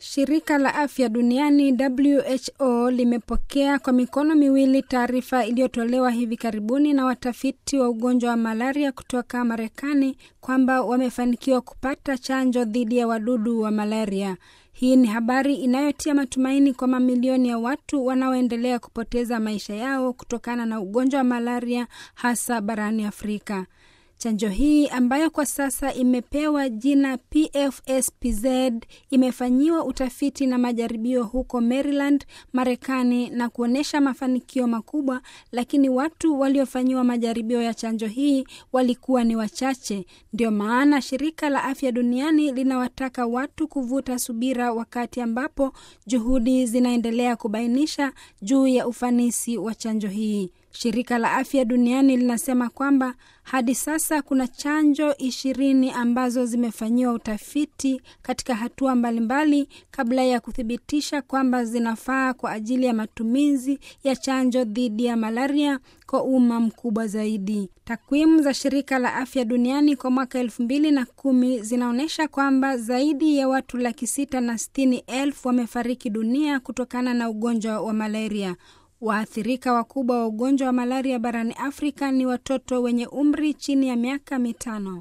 Shirika la afya duniani WHO limepokea kwa mikono miwili taarifa iliyotolewa hivi karibuni na watafiti wa ugonjwa wa malaria kutoka Marekani kwamba wamefanikiwa kupata chanjo dhidi ya wadudu wa malaria. Hii ni habari inayotia matumaini kwa mamilioni ya watu wanaoendelea kupoteza maisha yao kutokana na ugonjwa wa malaria hasa barani Afrika. Chanjo hii ambayo kwa sasa imepewa jina PFSPZ imefanyiwa utafiti na majaribio huko Maryland, Marekani na kuonyesha mafanikio makubwa, lakini watu waliofanyiwa majaribio ya chanjo hii walikuwa ni wachache. Ndio maana shirika la afya duniani linawataka watu kuvuta subira wakati ambapo juhudi zinaendelea kubainisha juu ya ufanisi wa chanjo hii. Shirika la afya duniani linasema kwamba hadi sasa kuna chanjo ishirini ambazo zimefanyiwa utafiti katika hatua mbalimbali kabla ya kuthibitisha kwamba zinafaa kwa ajili ya matumizi ya chanjo dhidi ya malaria kwa umma mkubwa zaidi. Takwimu za shirika la afya duniani kwa mwaka elfu mbili na kumi zinaonyesha kwamba zaidi ya watu laki sita na sitini elfu wamefariki dunia kutokana na ugonjwa wa malaria. Waathirika wakubwa wa ugonjwa wa malaria barani Afrika ni watoto wenye umri chini ya miaka mitano.